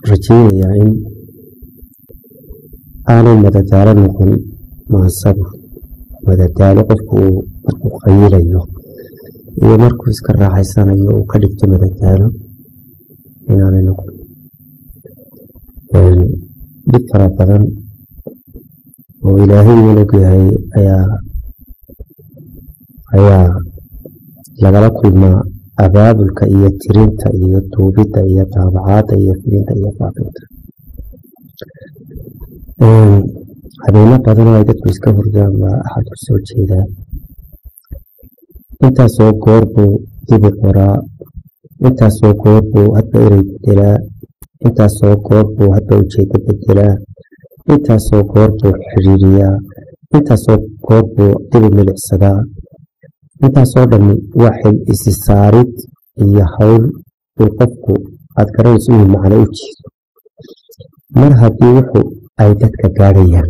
rajeynayaa in aanay madadaalo noqon maansadu madadaalo qofku uu markuu qayilayo iyo markuu iska raaxaysanayo uu ka dhigto madadaalo inaanay noqon dhib fara badan oo ilaahay uu og yahay ayaa ayaa lagala kulmaa abaabulka iyo tirinta iyo duubidda iyo daabacaadda iyo filinta iyo faafinta habeeno badan oo ay dadku iska hurdaan baa axad ku soo jeedaa intaasoo goor buu dibi qoraa intaasoo goor buu hadba erey bedelaa intaasoo goor buu hadba ujeedo bedelaa intaasoo goor buu xiriiriyaa intaasoo goor buu dibi milicsadaa intaasoo dhammi waa xil isi saarid iyo hawl uu qofku aad garanayso inuu macno u jeedo mar haddii wuxu ay dadka gaadhayaan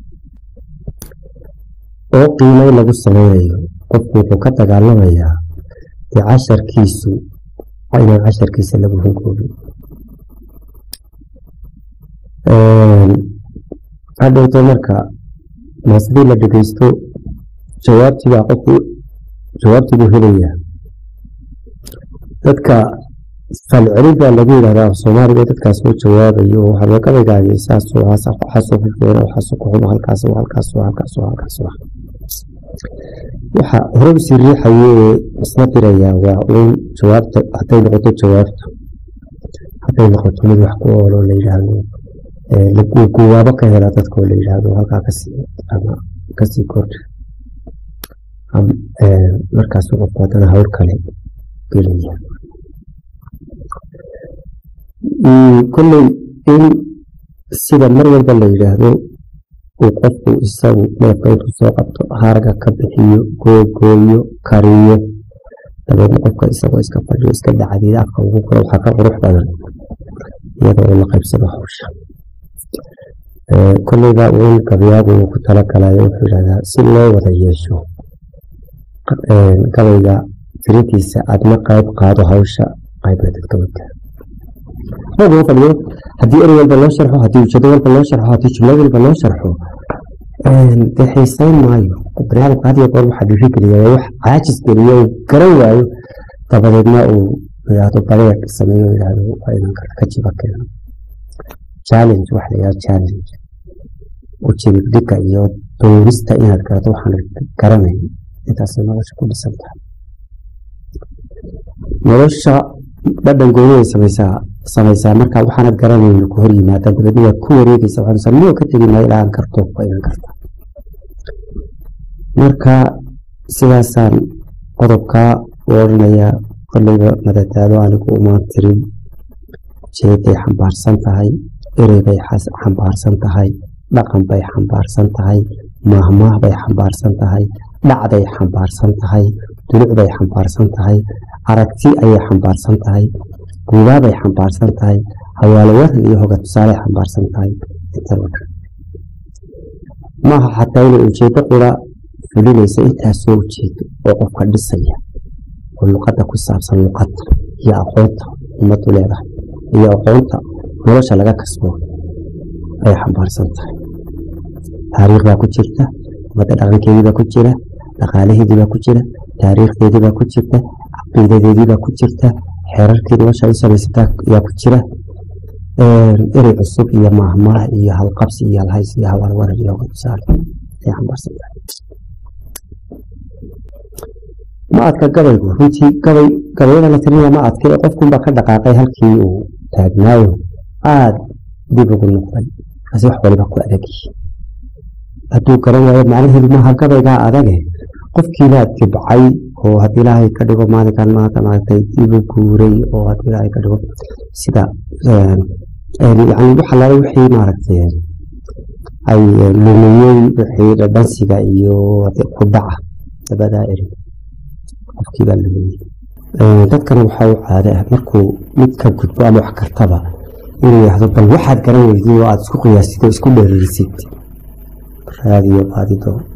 oo qiimay lagu samaynayo qofku wuxuu ka dagaalamayaa dee casharkiisu inaan casharkiisa lagu hunkoobin hadhowto marka maasadii la dhegeysto jawaabtiibaa qofku jawaabtii buu helayaa dadka falcelin baa lagu yidhahdaa soomaaliga dadkaas soo jawaabayo oo habeeqadaygaagi saasoo waxaasoo ku fiican waxaasoo ku xumo halkaas halkaas halkaas halkaas waxa hore usii riixayo ee isna dirayaa waa uun jawaabta hadday noqoto jawaabta hadday noqoto mid wax ku oolo la yidhaahdo guwaabo ka hela dadka oo la yidhaahdo halkaa kasii ama kasii kordha markaasuu qofku haddana hawl kale gelaya kolley in sida mar walba la yidhaahdo uu qofku isagu neefka intuu soo qabto harga ka bixiyo googooyo kariyo dabeedna qofka isagoo iska fadhiyo iska dhacdiida afka ugu koro waxaa ka qurux badan iyada oo la qaybsado hawsha kolleyba uun gabyaagu uu ku talagalayo wuxuu yidhahdaa si loo wada yeesho gabayga tirintiisa adna qayb qaado hawsha qaybna dadka wadaa loo fadhiyo haddii eri walba loo sharxo haddii ujeedo walba loo sharxo haddii jumlo walba loo sharxo dee xiisayn maayo baniaadamka had iyo goor waxaa dhiiri geliya waa wax caajis geliyo uu garan waayo dabadeedna uu yidhaahdo badeec sameeyo yidhaahdo waa inaan ka jiba keeno challenge waxa la yidhahdo challenge ujeedadhigga iyo doonista inaad garato waxaan garanayn intaasay nolosha ku dhisan tahay nolosha dhadhan gooniday samaysaa samaysaa marka waxaanad garanayna ku hor yimaada dabeedna waad ku wareegaysa waxaad miyoo ka tegi maayo ilaa aan karto waa inaan karta marka sidaasaan qodobkaa u odhanayaa kolleyba madadaalo anigu umaan tirin jeeday xambaarsan tahay erey bay xambaarsan tahay dhaqan bay xambaarsan tahay maahmaah bay xambaarsan tahay dhacday xambaarsan tahay duluc bay xambaarsan tahay aragti ayay xambaarsan tahay guubaabay xambaarsan tahay hawaalo waran iyo hoga tusaaley xambaarsan tahay intaba maaha xataa inay ujeedo qura fulinaysa intaasoo ujeedo oo qofka dhisaya oo luqadda ku saabsan luqadda iyo aqoonta ummadu leedahay iyo aqoonta nolosha laga kasbo ayay xambaarsan tahay taariikh baa ku jirta ummadda dhaqankeediibaa ku jira dhaqaalaheediibaa ku jira taariikhdeediibaa ku jirta caqiidadeediibaa ku jirta xeerarkii nolosha u samaysataa yaa ku jira erey cusub iyo maahmaah iyo halqabsi iyo halhays iyo hawalwaran iyo tusaale ay xambaarsan tahay ma adka gabaygu runtii gabay gabayada la tirinaya ma adka ee qofkunbaa ka dhaqaaqay halkii uu taagnaayo aada dib ugu noqday kasi wax waliba ku adagyihi hadduu garan waayo macnaheedu maaha gabaygaa adage qofkiibaa dibcay oo haddii ilaahay ka dhigo maalinkan maanta maaragtay dibu guuray oo haddii ilaahay ka dhigo sida yani wax allaale wixii maaragtay ay lumiyey wixii dhadhansiga iyo ku dhaca labadaa eri qofkiibaa lumiyey dadkana waxaa u caade ah markuu mid ka gudbo ama wax kartaba inuu yidhaahdo bal waxaad garan weydid oo aada isku qiyaasid oo isku dheeriirisid raadiyo baadido